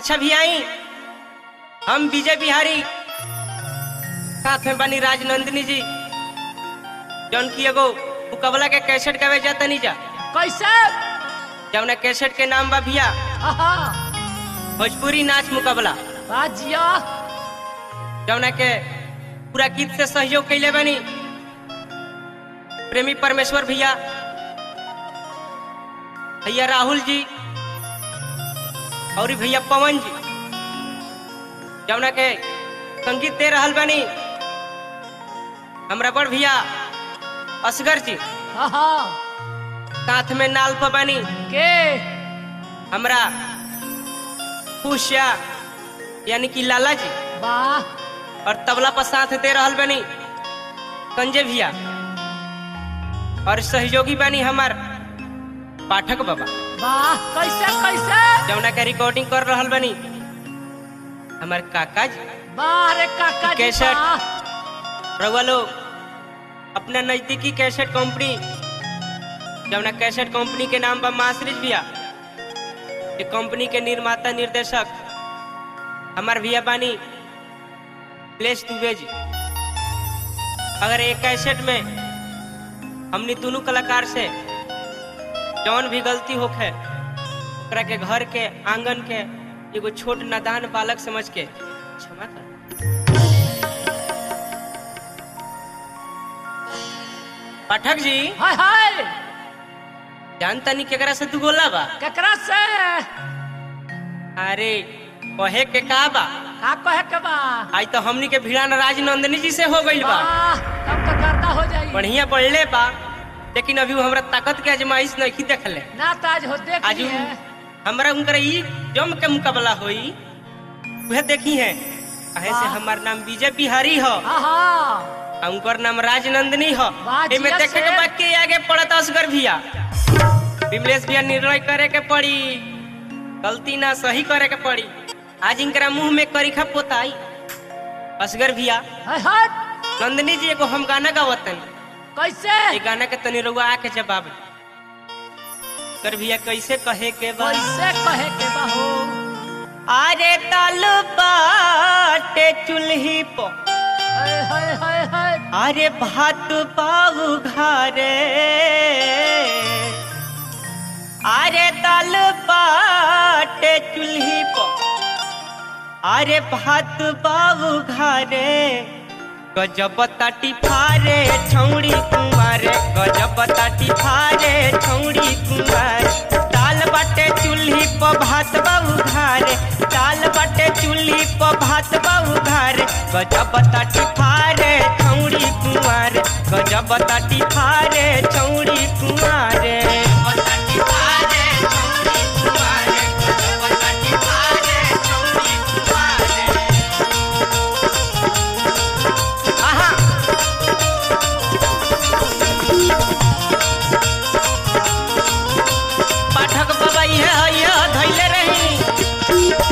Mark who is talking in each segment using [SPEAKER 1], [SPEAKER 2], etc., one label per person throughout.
[SPEAKER 1] अच्छा भी आई हम विजय बिहारी साथ में बनी राजनंदिनी जी जौन की एगो मुकबला के कैसेट गावे जाता नहीं जा
[SPEAKER 2] कैसे
[SPEAKER 1] जौना कैसेट के नाम बा भैया
[SPEAKER 2] आहा
[SPEAKER 1] भोजपुरी नाच मुकबला
[SPEAKER 2] बाजिया
[SPEAKER 1] जौना के पूरा गीत से सहयोग कैले बनी प्रेमी परमेश्वर भैया भैया राहुल जी और भैया पवन जी जौना के संगीत दे रहल बनी हमरा बड़ भैया असगर जी
[SPEAKER 2] आहा
[SPEAKER 1] साथ में नाल पर बनी
[SPEAKER 2] के
[SPEAKER 1] हमरा खुशिया यानी कि लाला जी
[SPEAKER 2] वाह
[SPEAKER 1] और तबला पर साथ दे रहल बनी संजय भैया और सहयोगी बनी हमार पाठक बाबा
[SPEAKER 2] वाह कैसे कैसे
[SPEAKER 1] जौना के रिकॉर्डिंग कर रहल बनी हमार काका जी
[SPEAKER 2] वाह रे काका जी
[SPEAKER 1] कैसेट।
[SPEAKER 2] वाह।
[SPEAKER 1] रउआ लोग अपना नजदीकी कैसेट कंपनी जौना कैसेट कंपनी के नाम बा मासरिज भैया ये कंपनी के निर्माता निर्देशक हमार भैया बानी प्लेस दुबे जी अगर एक कैसेट में हमने दोनों कलाकार से जौन भी गलती होखे ओकरा के घर के आंगन के एगो छोट नादान बालक समझ के क्षमा कर पाठक जी
[SPEAKER 2] हाय हाय
[SPEAKER 1] जानता नहीं केकरा से तू गोला बा
[SPEAKER 2] केकरा से
[SPEAKER 1] अरे कहे के का बा
[SPEAKER 2] का कहे के बा
[SPEAKER 1] आज तो हमनी के भिड़ान राजनंदनी जी से हो गइल बा
[SPEAKER 2] वाह तब तो करता हो जाई
[SPEAKER 1] बढ़िया पढ़ले बा लेकिन अभी वो हमरा ताकत के आजमाइश नहीं देखले
[SPEAKER 2] ना ताज हो देख
[SPEAKER 1] आज
[SPEAKER 2] लिए
[SPEAKER 1] हमरा उनकर ई जम के मुकाबला होई वह देखी है कहे से
[SPEAKER 2] वाह।
[SPEAKER 1] हमार नाम विजय बिहारी हो
[SPEAKER 2] आहा
[SPEAKER 1] आ उनकर नाम राजनंदनी हो
[SPEAKER 2] वाह,
[SPEAKER 1] एमे
[SPEAKER 2] जिया
[SPEAKER 1] देखे के
[SPEAKER 2] से।
[SPEAKER 1] बाद के आगे पड़त असगर भैया विमलेश भैया निर्णय करे के पड़ी गलती ना सही करे के पड़ी आज इनकरा मुंह में करीखा पोताई असगर भैया
[SPEAKER 2] हाय हाय
[SPEAKER 1] नंदनी जी एगो हम गाना गावतन
[SPEAKER 2] कैसे
[SPEAKER 1] ये गाना के तनी रउआ आके जवाब दे। कर भैया कैसे कहे के बा
[SPEAKER 2] कैसे कहे के बा हो
[SPEAKER 1] अरे ताल बाटे चुल्ही पर
[SPEAKER 2] हाय हाय हाय हाय
[SPEAKER 1] अरे भात पाऊ घरे अरे दाल बाटे चूल्ही पर अरे भात पाऊ घरे गजब ताटी फारे छौड़ी कुमारे गजब ताटी फारे छौड़ी कुमार दाल बाटे चूल्ही पर भात बाऊ घरे दाल बाटे चूल्ही पर भात बाऊ घरे गजब ताटी फारे छौड़ी कुमार गजब ताटी फारे छौड़ी कुमारे आहा पाठक बाबा यह यह धैले रही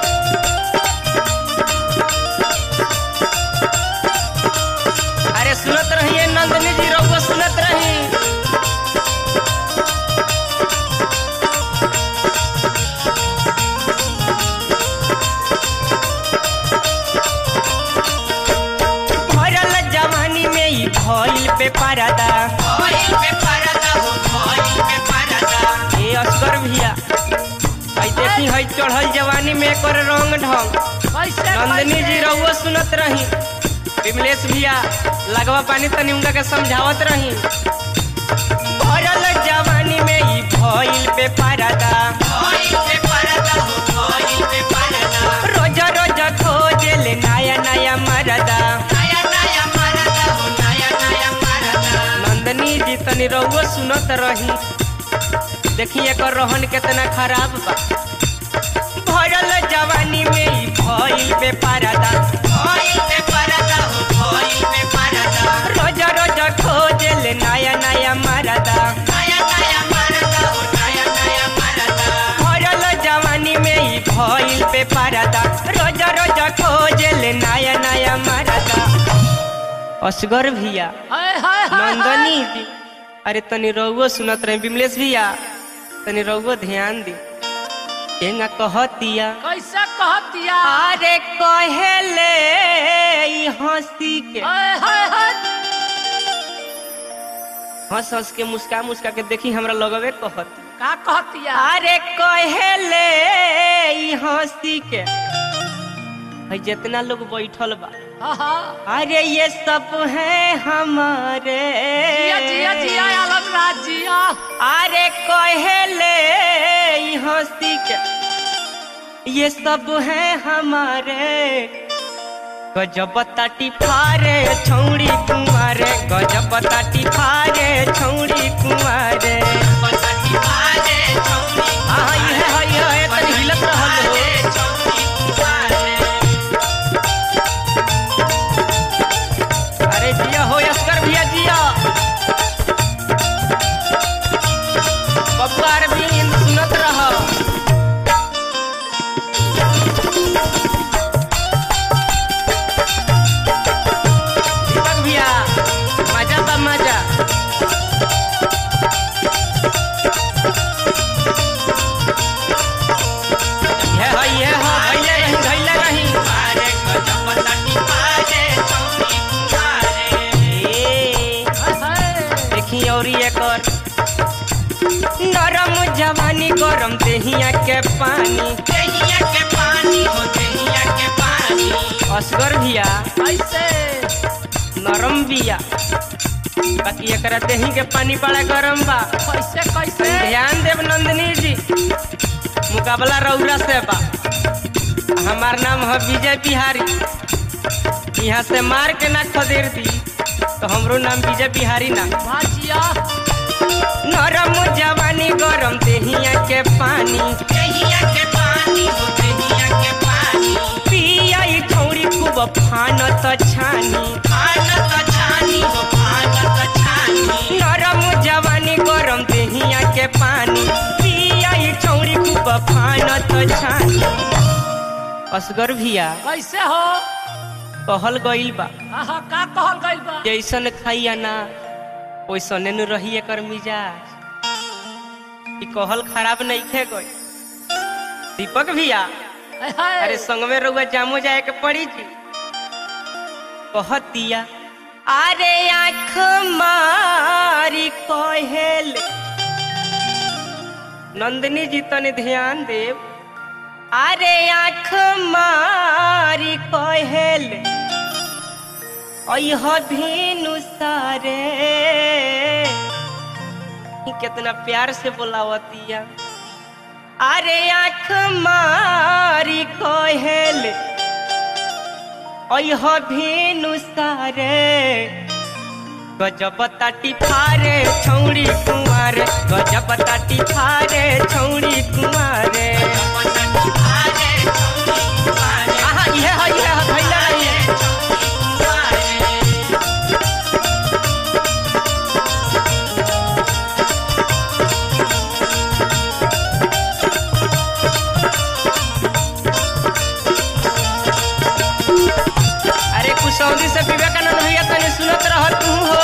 [SPEAKER 1] अरे सुनत रहिए नंदनी जी रउआ सुनत रही भरल जवानी में ई भइल पे परदा भइल पे परदा हो भइल पे परदा ए असगर भैया आई देखी हई चढ़ल जवानी में एकर रंग ढंग
[SPEAKER 2] कैसे
[SPEAKER 1] नंदनी जी
[SPEAKER 2] कैसे?
[SPEAKER 1] रहुआ सुनत रही विमलेश भैया लगवा पानी तनी उनका के समझावत रही भरल जवानी में ई भइल पे परदा भइल पे परदा हो भइल पे परदा रोज रोज खोजे ले नया नया मरदा नया नया मरदा हो नया नया मरदा नंदनी जी तनी रहुआ सुनत रही देखी एकर रोहन कितना खराब बा भरल जवानी में ई भइल पे परदा भइल पे परदा हो भइल पे परदा रोज रोज खोजे ले नया नया मरदा नया नया मरदा हो नया नया मरदा भरल जवानी में ई भइल पे परदा रोज रोज खोजे ले नया नया मरदा असगर भैया
[SPEAKER 2] हाय हाय हाय
[SPEAKER 1] नंदनी जी अरे तनी रउआ सुनत रहे विमलेश भैया तनी रउआ ध्यान दी एंगा कहतिया
[SPEAKER 2] कैसे कहतिया
[SPEAKER 1] अरे कहेले ई हंसी के
[SPEAKER 2] हाय हाय हाय
[SPEAKER 1] हंस हंस के मुस्का मुस्का के देखी हमरा लगवे कहत
[SPEAKER 2] का कहतिया
[SPEAKER 1] अरे कहेले ई हंसी के भाई जितना लोग बैठल बा
[SPEAKER 2] हाँ हाँ
[SPEAKER 1] अरे ये सब है हमारे
[SPEAKER 2] जिया जिया जिया आलम राज जिया
[SPEAKER 1] अरे कहेले ई हंसी के ये सब है हमारे गजब ताटी फारे छौड़ी कुमारे गजब ताटी फारे छौड़ी कुमारे हाँ ये है ये है तनी हिलत रहल हो अरे जिया हो अस्कर भैया जिया बब्बा अरविंद सुनत रह दीपक भैया मजा बा मजा ये है ये है भैले नहीं भैले नहीं ए,
[SPEAKER 2] हाय हाय
[SPEAKER 1] देखी और एकर नरम जवानी गरम देहिया के पानी असगर भैया
[SPEAKER 2] कैसे
[SPEAKER 1] नरम बिया बाकी एकरा देही के पानी बड़ा गरम बा
[SPEAKER 2] कैसे कैसे
[SPEAKER 1] ध्यान देव नंदिनी जी मुकाबला रौरा से बा हमार नाम है विजय बिहारी यहाँ से मार के ना खदेर दी तो हमरो नाम विजय बिहारी ना
[SPEAKER 2] वाह जिया
[SPEAKER 1] नरम जवानी गरम देहिया के पानी पिया ई ठौरी खूब फानत छानी नरम जवानी गरम देहिया के पानी पिया ई ठौरी खूब फानत छानी असगर भैया
[SPEAKER 2] कैसे हो
[SPEAKER 1] कहल गइल बा
[SPEAKER 2] हाँ हाँ का कहल गइल बा
[SPEAKER 1] जैसन खाइया ना वैसने न रही एकर मिजाज ई कहल खराब नहीं खे गई दीपक भैया
[SPEAKER 2] हाय हाय
[SPEAKER 1] अरे संग में रउआ जामो जाए के पड़ी जी कहतिया अरे आँख मारी कहेल नंदिनी जी तने ध्यान देव अरे आँख मारी कहेल अह धीनु सारे ई कितना प्यार से बोलावतिया अरे आँख मारी कहेल अह भेनु सारे गजब ताटी फारे छौड़ी कुमारे गजब ताटी फारे छौड़ी कुमारे आहा इहे है इहे है भैया रही अरे कुशौदी से विवेकानंद भैया तने सुनत रह तू हो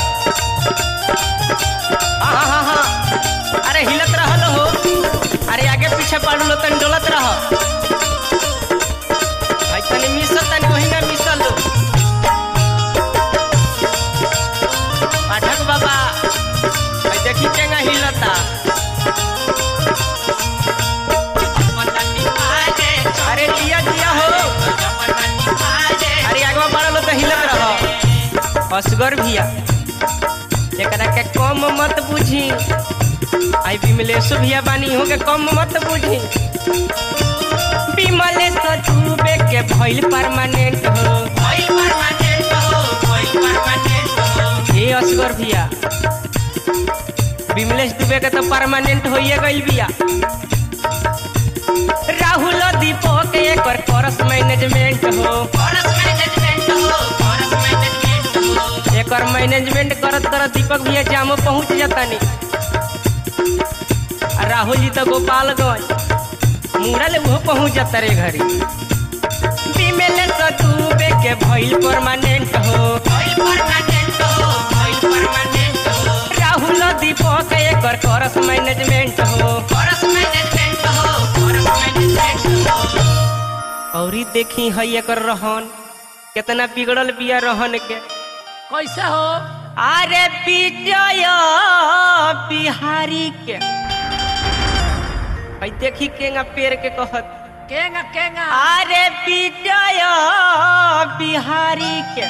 [SPEAKER 1] हाँ हाँ हाँ अरे हिलत रहल हो अरे आगे पीछे पड़ लो तनी डोलत रह भाई तनी मिसल तनी वही ना मिसल लो पाठक बाबा भाई देखी केंगा हिलता अरे जिया जिया हो अरे आगवा बढ़ल तो हिलत रह असगर भैया एकरा के कम मत बुझी आई विमलेश भैया बानी हो के कम मत बुझी विमलेश डूबे के भइल परमानेंट हो हे असगर भैया विमलेश डूबे के तो परमानेंट होइए गइल बिया राहुल दीपक एकर करस मैनेजमेंट हो एकर मैनेजमेंट करत करत दीपक भैया जामो पहुंच जातानी आ राहुल जी तो गोपालगंज मुड़ा ले वो पहुंच जाता रे घरी बीमेले सतुबे के भइल परमानेंट हो राहुल दीपक एकर करस मैनेजमेंट हो औरी देखी है एकर रहन कितना बिगड़ल बिया रहन के
[SPEAKER 2] कैसे हो
[SPEAKER 1] अरे विजय बिहारी के है देखी केंगा पेड़ के कहत
[SPEAKER 2] केंगा केंगा
[SPEAKER 1] अरे विजय बिहारी के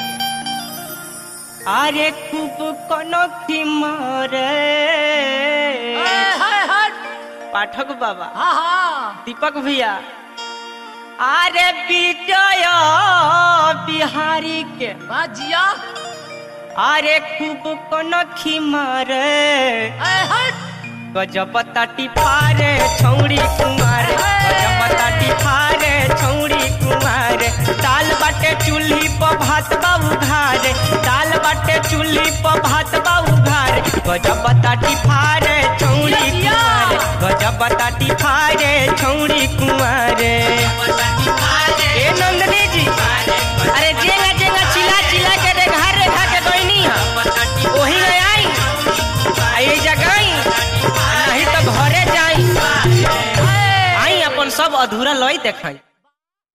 [SPEAKER 1] अरे खूब कनखी मारे
[SPEAKER 2] हाय हाय हाय
[SPEAKER 1] पाठक बाबा
[SPEAKER 2] हाँ हाँ
[SPEAKER 1] दीपक भैया अरे विजय बिहारी के
[SPEAKER 2] बाजिया
[SPEAKER 1] अरे खूब कनखी मारे
[SPEAKER 2] हाय हाय
[SPEAKER 1] गजब ताटी फारे छौड़ी कुमार गजब ताटी फारे छौड़ी कुमार दाल बाटे चूल्ही पर भात बाबू घारे दाल बाटे चूल्ही पर भात बाबू घारे गजब ताटी फारे छौड़ी कुमार गजब ताटी फारे छौड़ी कुमार ए नंदनी जी अरे जेंगा जेंगा चिल्ला चिल्ला के रे घर रेखा के गईनी है ओही में आई आई जगह नहीं तो घरे जाई आई अपन सब अधूरा लई देखाई